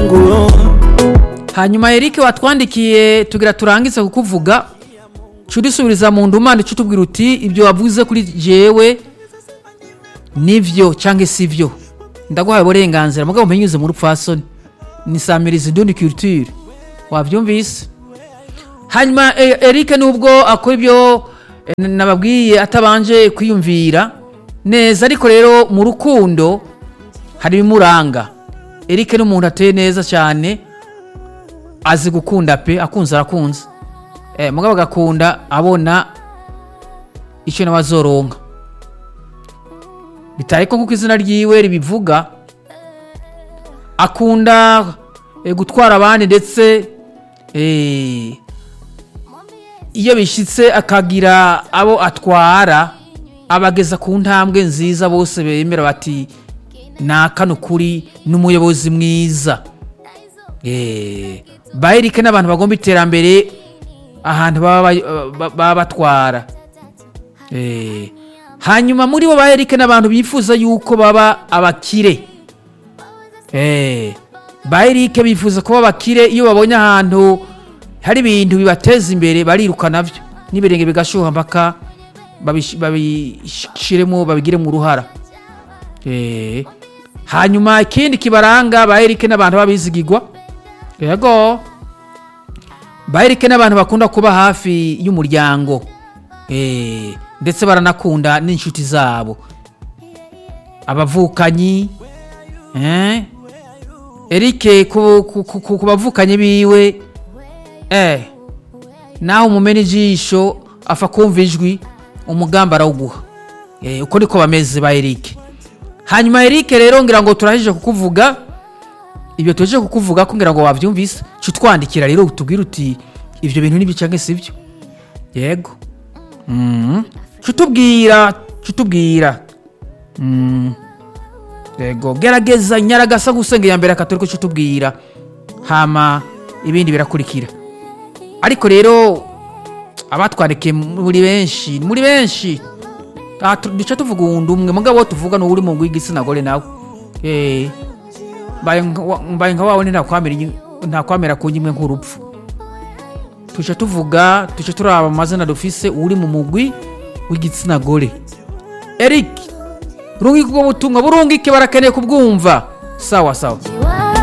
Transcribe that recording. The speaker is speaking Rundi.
Mungu hanyuma Eric watwandikiye tugira turangize kukuvuga cudisubiriza mu ndumane cutubwira uti ibyo wavuze kuri jewe nivyo canke sivyo ndaguhaye uburenganzira mugabo mpenyuze mu rupfasoni nisamiriza indundi culture wavyumvise hanyuma eh, Eric nubwo akora ibyo eh, nababwiye atabanje kwiyumvira neza ariko rero mu rukundo hari ibimuranga Eric ni umuntu ateye neza cyane azi gukunda pe akunze arakunze eh, mugabo agakunda abona icyo nawe azoronka bitari ko nk'uko izina ryiwe ribivuga akunda eh, gutwara abandi ndetse eh, iyo bishyitse akagira abo atwara abageza ku ntambwe nziza bose bemera bati naka ni ukuri n'umuyobozi mwiza Eh, bayirike n'abantu bagomba iterambere ahantu baba bay- ba- baba batwara Eh, hanyuma muri bo bayirike n'abantu bifuza yuko baba abakire Eh, bayirike bifuza kuba abakire iyo babonye ahantu hari ibintu bibateza imbere bariruka navyo n'ibirenge bigashuha mpaka babish- babishiremo babigiremo uruhara Eh, hanyuma ikindi kibaranga bayirike n'abantu babizigigwa yego bayirike n'abantu bakunda kuba hafi y'umuryango Eh, ndetse baranakunda n'inshuti zabo abavukanyi eh? erike ku, ku, ku, ku bavukanyi biwe eh, naho umumena ijisho afa kumva ijwi umugambi arawuguha eh, uko niko bameze ba erike hanyuma erike rero ngira ngo turahije kukuvuga ibyo tuje kukuvuga ko ngira ngo wabyumvise ca utwandikira rero utubwire uti ibyo bintu nibyo canke sibyo yego mm. ca utubwira ca utubwira mm. yego gerageza nyaragasa gusenga ya mbere akatoriko ca utubwira hama ibindi birakurikira ariko rero abatwandikiye muri benshi muri benshi Ah, tu- duca tuvuga uwundi umwe mugabo wo tuvuga ni uri mu ngwi igitsina gore nawe eh mbaye nka wa- mbaye nka wawe ntakwamera inyi- ntakwamera ku nyimwe nk'urupfu tuca tuvuga tuca turaba amazina dufise uri mu mugwi w'igitsina gore eric rungika ubwo butumwa burungike barakeneye kubwumva sawa sawa